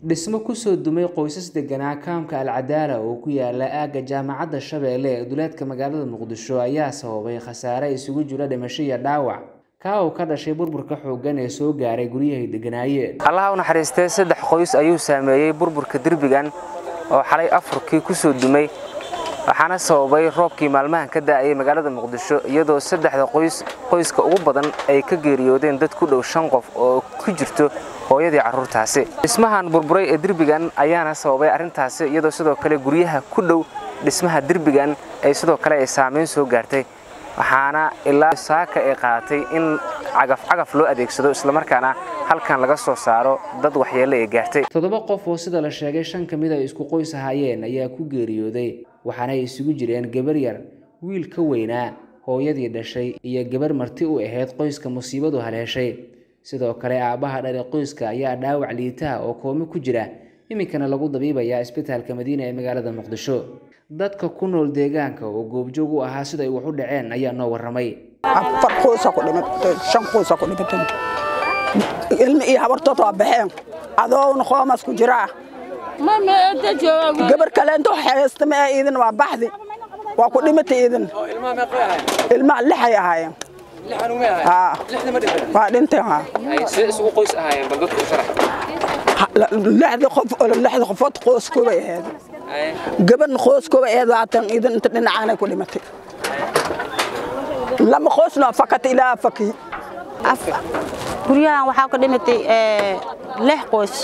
dhismo kusoo dumay qoysas deganaa kaamka alcadaala oo ku yaala aagga jaamacadda shabeelle ee duleedka magaalada muqdisho ayaa sababay khasaare isugu jira dhimasho iyo dhaawac kaa oo ka dhashay burburka xooggan ee soo gaaray guryahay deganaayeen allaha u naxariistee saddex qoys ayuu saameeyey burburka derbigan oo xalay afurkii kusoo dumay waxaana sababay roobkii maalmahan ka da'ayay magaalada muqdisho iyadoo saddexda qoys qoyska ugu badan ay ka geeriyoodeen dad ku dhow shan qof oo ku jirto hooyadii carruurtaasi dhismahan burburay ee derbigan ayaana sababay arrintaasi iyadoo sidoo kale guryaha ku dhow dhismaha derbigan ay sidoo kale ay saamayn soo gaartay waxaana ilaa saaka ay qaadatay in cagaf-cagaf loo adeegsado islamarkaana halkan laga soo saaro dad waxyeelle ay gaartay toddoba qof oo sida la sheegay shan ka mid a isku qoys ahaayeen ayaa ku geeriyooday waxaana ay isugu jireen gabar yar wiil ka weynaa hooyadii dhashay iyo gabar marti u ahayd qoyska musiibadu haleeshay sidoo kale aabbaha dhali qoyska ayaa dhaawac liitaha oo koomo ku jira iminkana lagu dabiibayaa isbitaalka madiina ee magaalada muqdisho dadka ku nool deegaanka oo goobjoog u ahaa siday wax u dhaceen ayaa noo warramay afar qoysa ku dhimatay shan qoysa ku dhimatay ilmi iyo habartood waa baxeen adoowna qoomas ku jiraa gabar kale inta haysta ma iidin waa baxdi waa ku dhimatay iidin ilmaha lixay ahaayeen waa dhinteen lixda qof lixda qofood qoyskoobay ahayd gabadhna qoyskooba ahayd waatan iidin inta dhinacaanay ku dhimatay lama qoysna fakata ilaa faki guryahan waxaa ka dhimatay lix qoys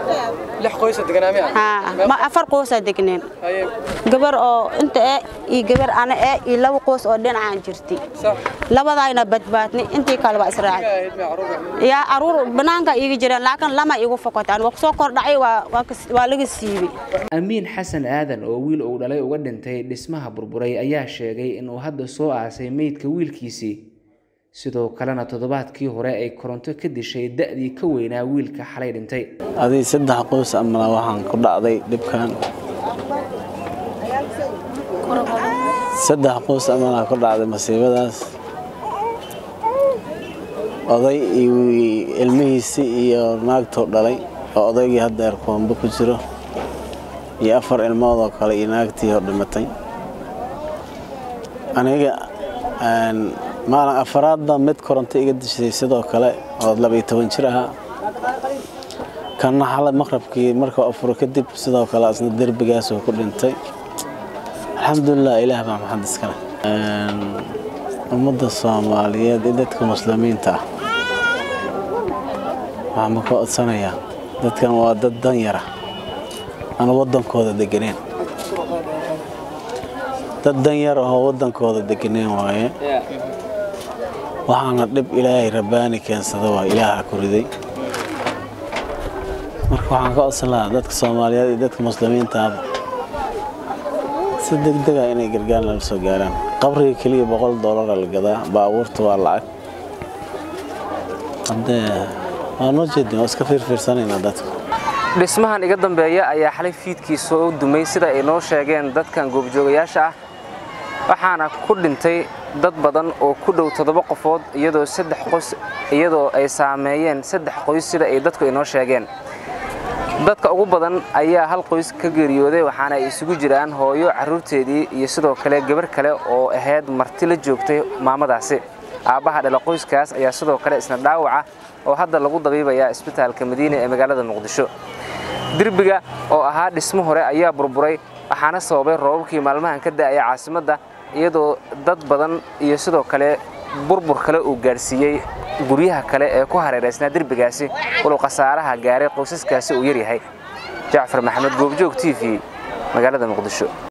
afar qoysaa degneen gabar oo inta ee iyo gabar ana ee iyo laba qoys oo dhinacaan jirtay labadaayna badbaadnay intii kale waa israacay yaa aruur banaanka iiga jireen laakiin lama igu fokotaan waa kusoo kordhacay waa laga siibay amiin xasan aadan oo wiil uu dhalay uga dhintay dhismaha burburay ayaa sheegay inuu hadda soo aasay meydka wiilkiisii sidoo kalena toddobaadkii hore ay koronto ka dishay da'dii ka weynaa wiilka xalay dhintay adii saddex qoys amana waxaan ku dhacday dhibkan saddex qoys amana ku dhacday masiibadaas oday iyo ilmihiisii iyo naagtuu dhalay oo odaygii hadda erkoombe ku jiro iyo afar ilmood oo kale iyo naagtii hor dhimatay aniga maalin afaraadba mid koronto iga dishay sidoo kale oo labaiyo toban jir ahaa kanna xalay maqrabkii markuu afuro kadib sidoo kale asna derbigaasuu ku dhintay alxamdulilah ilaah baa maxad iskale ummadda soomaaliyeed iyo dadka muslimiinta ah waxaan ma ka codsanayaa dadkan waa dad danyara aan waddankooda deganeen dad danyar ahoo waddankooda deganeen waaye waxaana dhib ilaahay rabbaani keensada waa ilaaha ku riday marka waxaan ka codsan lahaa dadka soomaaliyeed iyo dadka muslimiintaaba si degdega inay gargaar nala soo gaaraan qabriga keliya boqol doolara la gadaa baabuurta waa lacag haddee waa noo jeedin waa iska fiirfiirsanaynaa dadka dhismahan iga dambeeya ayaa xalay fiidkii soo dumay sida ay noo sheegeen dadkan goobjoogayaasha ah waxaana ku dhintay dad badan oo ku dhow toddoba qofood iyadoo saddex qoys iyadoo ay saameeyeen saddex qoys sida ay dadku inoo sheegeen dadka ugu badan ayaa hal qoys ka geeriyooday waxaana ay isugu jiraan hooyo carruurteedii iyo sidoo kale gabar kale oo ahayd marti la joogtay maamadaasi aabbaha dhala qoyskaas ayaa sidoo kale isna dhaawaca oo hadda lagu dabiibayaa isbitaalka madiina ee magaalada muqdisho derbiga oo ahaa dhismo hore ayaa burburay waxaana sababay roobabkii maalmahan ka da'aya caasimadda iyadoo dad badan iyo sidoo kale burbur kale uu gaadhsiiyey guryaha kale ee ku hareeraysnaa derbigaasi walow khasaaraha gaaray qoysaskaasi uu yaryahay jacfar maxamed goobjoog t v magaalada muqdisho